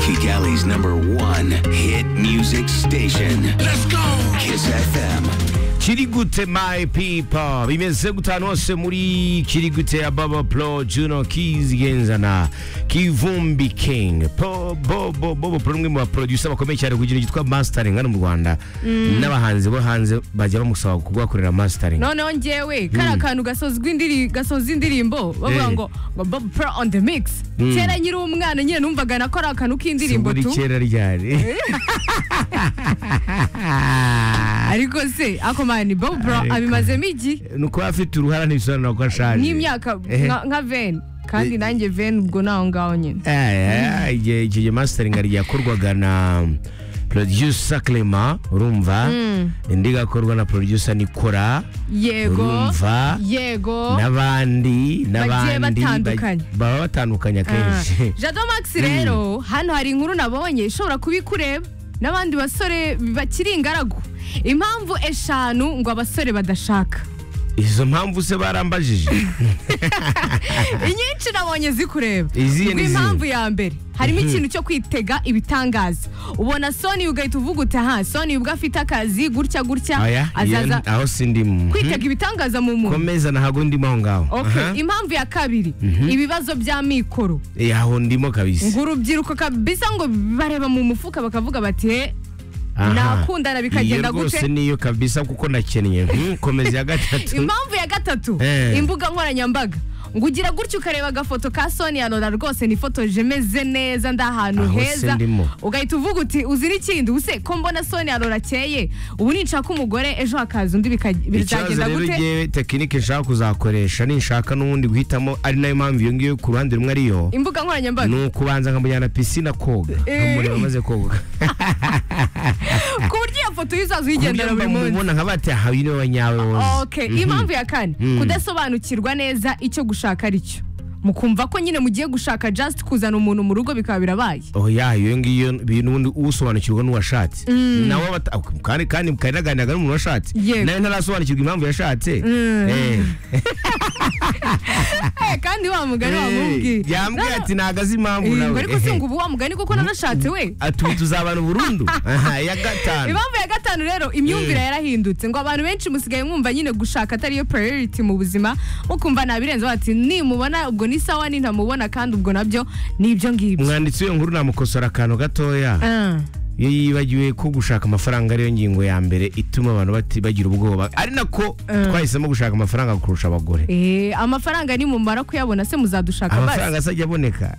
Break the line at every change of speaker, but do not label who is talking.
Kigali's number one hit music station.
Let's go!
Kiss FM.
kirigute my people bimeze gute ahantu hose muri kirigute ababa pro juno keys genzana kivumbi king Po- bobo bobo pro umwe mu baproducer bakomeye cyane ku kintu cyitwa mastering hano mu rwanda n'abahanzi bo hanze bajya bamusaba kubakorera mastering
noneho ngewe kariya kantu gasozwa indiri- gasoza indirimbo bavuga
Eh.
ngo ngo bob pro on the mix kera nyiri umwana nyine numvaga na kariya kantu k'indirimbo
Simbura
tu
kera ryari
ariko se ako mani bob pro
Ariko.
abimazemo iki
ni ukuba afite uruhara ntibisobanura ko ashaje
nk'imyaka
Ehe.
nka nka ven kandi nanjye ven ubwo naho ngaho nyine
Eh, eh, igihe icyo gihe mastering hari igihe yakorwaga na producer Clement urumva indi igakorwa na producer Nicola
yego
urumva
yego
n'abandi
Bagiye
n'abandi
batandukanye.
bag- baba batandukanye akenshi
jado max rero hano hari inkuru nabonye ishobora kuba ikureba n'abandi basore bakiri ingaragu impamvu eshanu ngo abasore badashaka
izo mpamvu se barambajije
inyinshi nabonye zikureba
Izihe
Ubwo
n'izihe?
impamvu ya mbere harimo ikintu cyo kwitega ibitangaza ubona soni ugahita uvuga uti aha soni ubwo afite akazi gutya gutya
aya
azaza
iyo- aho sindimo
kwitega ibitangaza mu muntu
komeza ntago ndimo aho ngaho
Okay.
Aha.
impamvu ya kabiri ibibazo bya mikoro
Eh, aho ndimo kabisa
ngo urubyiruko kabisa ngo bareba mu mufuka bakavuga bati he
Aha.
nakundana bikagenda
Iyo rwose
gute?"
niyo kabisa kuko nakennye Hmm, komeza ya gatatu
impamvu ya gatatu
Eh.
imbuga nkoranyambaga ngo ugira gutya ukareba agafoto ka soni ya rora rwose nifotoje meze neza ndi ahantu
Aho se
heza
ndimo.
ugahita uvuga uti uzi n'ikindi use ko mbona soni ya rora akeye ubu ninshaka umugore ejo hakaza undi bika-
ikibazo
bizagenda
rero
gute
ngewe tekinike nshaka kuzakoresha ninshaka n'ubundi guhitamo ari nayo mpamvu iyo ngiyo ku ruhande rumwe ariyo
imbuga nkoranyambaga
ni ukubanza nkamujyana pisine koga nkamureba amaze koga
ku buryo iyo foto yuzaza
ku buryo
uyigendera buri munsi
mbamubona nkaba ati aha uyu niwe wanyawe wose
Okay, impamvu ya kane kudasobanukirwa neza icyo gushaka ari cyo mukumva ko nyine mugiye gushaka just kuzana umuntu mu rugo bikaba birabaye
oya iyo ngiyo bi- n'ubundi usobanukirwa n'uwashatse nawe abata- ak- kandi kandi mukanaganiraga n'umuntu washatse
Yego.
nawe ntarasobanukirwa impamvu yashatse Eh.
Eh, kandi wa mugani
Eh,
wamubwiye
yambwiye ati ntago azi impamvu
Eh, ngo
nawe
ariko si ngo ubu wa mugani kuko nanashatse we
atuye tuzabana burundu aha iya gatanu
impamvu ya gatanu rero imyumvire yarahindutse ngo abantu benshi musigaye mwumva nyine gushaka atari yo priority mu buzima mukumva nabirenze bati nimubona ubwo ni sawa nintamubona kandi ubwo nabyo ni ibyo ngibyo
umwanditsi w'iyo nkuru namukosora akantu gatoya
Ah.
iyo yibagiwe ko gushaka amafaranga ariyo ngingo ya mbere ituma abantu bati- bagira ubwoba ari nako twahisemo gushaka amafaranga kurusha abagore
Eh, amafaranga nimumara kuyabona se muzadushaka basi
amafaranga se ajya aboneka